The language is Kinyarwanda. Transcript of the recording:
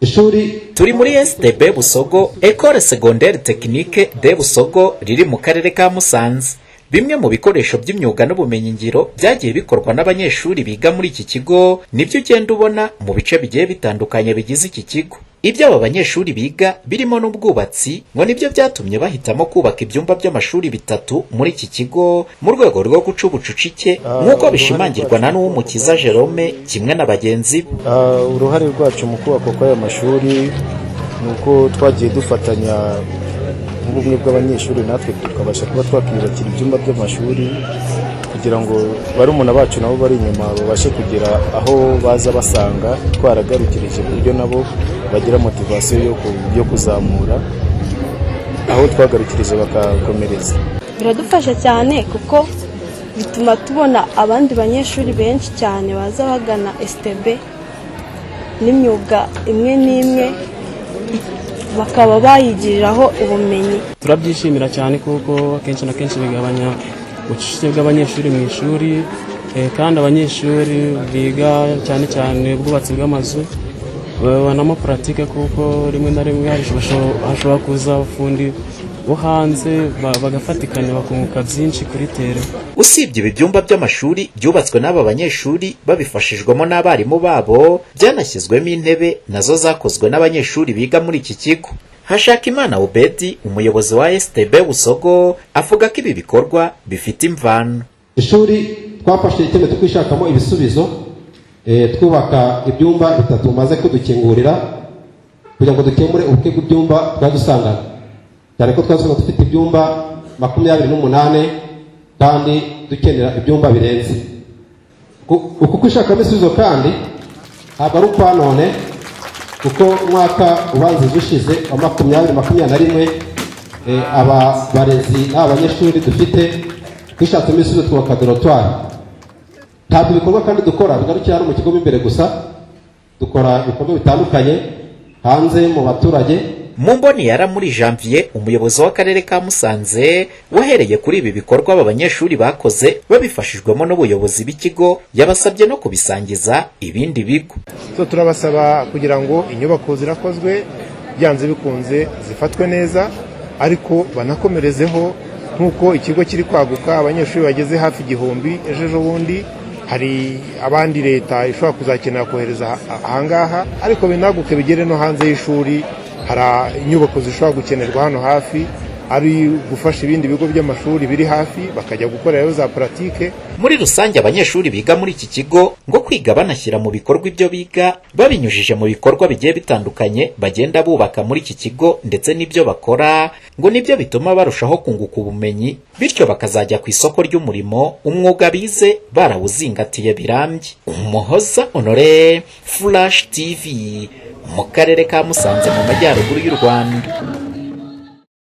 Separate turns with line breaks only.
ishuri
turi muri sdb busogo ecole secondaire technique de busogo riri mu karere ka musanze bimwe mu bikoresho by'imyuga n'ubumenyingiro byagiye bikorwa n'abanyeshuri biga muri iki kigo nibyo ugenda ubona mu bice bigiye bitandukanye bigize iki kigo ibyo aba banyeshuri biga birimo n'ubwubatsi ngo nibyo byatumye bahitamo kubaka ibyumba by'amashuri bitatu muri iki kigo mu rwego rwo guca ubucucike nk'uko bishimangirwa na Nuwumukiza Jerome kimwe na bagenzi be
Ah, uruhare rwacu mu kubakwa kw'aya mashuri ni uko twagiye dufatanya nk'ubumwe bw'abanyeshuri natwe tukabasha kuba twakiyubakira ibyumba by'amashuri kugira ngo barumuna bacu nabo bari inyuma babashe kugera aho baza basanga twaragarukirije ku buryo nabo bagira motivasiyo yo ku- yo kuzamura aho twagarukirije bakakomereza
biradufasha cyane kuko bituma tubona abandi banyeshuri benshi cyane baza bagana STB n'imyuga imwe n'imwe bakaba bayigiriraho ubumenyi
turabyishimira cyane kuko akenshi na kenshi bigabanya ubucucike bw'abanyeshuri mu ishuri eh, kandi abanyeshuri biga cyane cyane ubwubatsi bw'amazu babonamo puratike kuko rimwe na rimwe hasho- hashobora kuza abafundi bo hanze ba- bagafatikanya bakunguka byinshi kuri tere
usibye ibi byumba by'amashuri byubatswe n'aba banyeshuri babifashijwemo n'abarimu babo byanashyizwemo intebe nazo zakozwe n'abanyeshuri biga muri iki kigo Hashakimana Obedi umuyobozi wa STB Busogo avuga ko ibi bikorwa bifite imvano
ishuri twafashe icyemezo cyo kwishakamo ibisubizo eh, twubaka ibyumba bitatu maze kudukingurira kugira ngo dukemure ubuke bw'ibyumba twadusangana cyane ko twadusanga dufite ibyumba makumyabiri n'umunani kandi dukenera ibyumba birenze Ku- uku kwishakamo ibisubizo kandi ntabwo ari ukwa none kuko umwaka ubanziriza ushize wa makumyabiri makumyabiri na rimwe eh, aba barezi n'aba banyeshuri dufite dushatsemo ibisubizo twubaka dorotwari ntabwo ibikorwa kandi dukora bigarukira hano mu kigo mo imbere gusa dukora ibikorwa bitandukanye hanze mu baturage
mu mboni yara muri janvier umuyobozi w'akarere ka musanze wahereye kuri ibi bikorwa aba banyeshuri bakoze babifashijwemo n'ubuyobozi b'ikigo yabasabye no kubisangiza ibindi bigo
so turabasaba kugira ngo inyubako zirakozwe byanze bikunze zifatwe neza ariko banakomerezeho nk'uko ikigo kiri kwaguka abanyeshuri bageze hafi igihumbi ejo ejo bundi hari abandi leta ishobora kuzakenera kohereza aha- ahangaha ariko binaguke bigere no hanze y'ishuri hari a- inyubako zishobora gukenerwa hano hafi ari gufasha ibindi bigo by'amashuri biri hafi bakajya gukorerayo za puratike
muri rusange abanyeshuri biga muri iki kigo ngo kwiga banashyira mu bikorwa ibyo biga babinyujije mu bikorwa bigiye bitandukanye bagenda bubaka muri iki kigo ndetse n'ibyo bakora ngo nibyo bituma barushaho kunguka ubumenyi bityo bakazajya ku isoko ry'umurimo umwuga bize barawuzingatiye birambye umuhoza honore flash tv mu karere ka musanze mu majyaruguru y'u rwanda